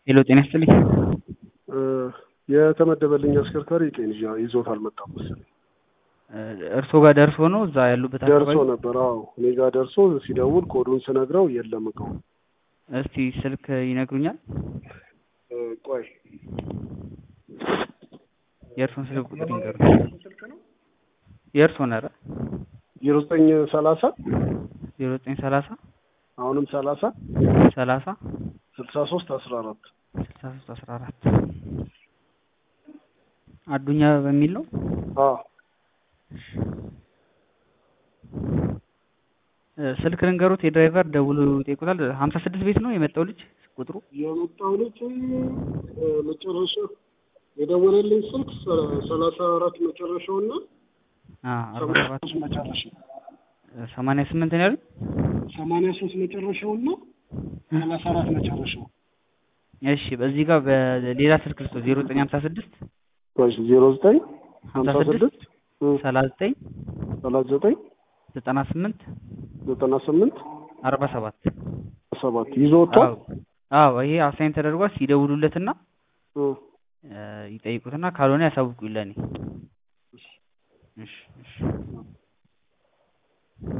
ሄሎ ጤና ይስጥልኝ። የተመደበልኝ አሽከርካሪ ጤን ይዞት አልመጣም መሰለኝ። እርስዎ ጋር ደርሶ ነው እዛ ያሉበት ደርሶ አካባቢ? ነበር። አዎ እኔ ጋር ደርሶ ሲደውል ኮዱን ስነግረው የለም እቃው። እስቲ ስልክ ይነግሩኛል? እ፣ ቆይ የእርስዎን ስልክ ቁጥር ይንገሩ። የእርስዎን ኧረ ዜሮ ዘጠኝ ሰላሳ ዜሮ ዘጠኝ ሰላሳ አሁንም ሰላሳ ሰላሳ ስልሳ ሶስት አስራ አራት ስልሳ ሶስት አስራ አራት አዱኛ በሚል ነው። አዎ እ፣ ስልክ ልንገሩት የድራይቨር ደውሎ ይጠይቁታል። ሀምሳ ስድስት ቤት ነው የመጣው ልጅ ቁጥሩ የመጣው ልጅ እ፣ መጨረሻ የደወለልኝ ስልክ ሰ- ሰላሳ አራት መጨረሻው እና አ፣ አርባ ሰማንያ ሰባት ሶስት መጨረሻው ሰማንያ ስምንት ነው ያሉኝ። ሰማንያ ሶስት መጨረሻው እና ሰላሳ አራት መጨረሻው እሺ በዚህ ጋር በሌላ ስልክ ልስጦ ዜሮ ዘጠኝ ሀምሳ ስድስት ዜሮ ዘጠኝ ሀምሳ ሀምሳ ስድስት ስድስት እ፣ ሰላሳ ዘጠኝ ሰላሳ ዘጠኝ ዘጠና ስምንት ዘጠና ስምንት አርባ ሰባት ሰባት ይዞ ወጥቷል። አዎ አዎ ይሄ አሳይን ተደርጓል። ሲደውሉለትና እ፣ እ፣ ይጠይቁትና ካልሆነ ያሳውቁኝ ለእኔ። እሺ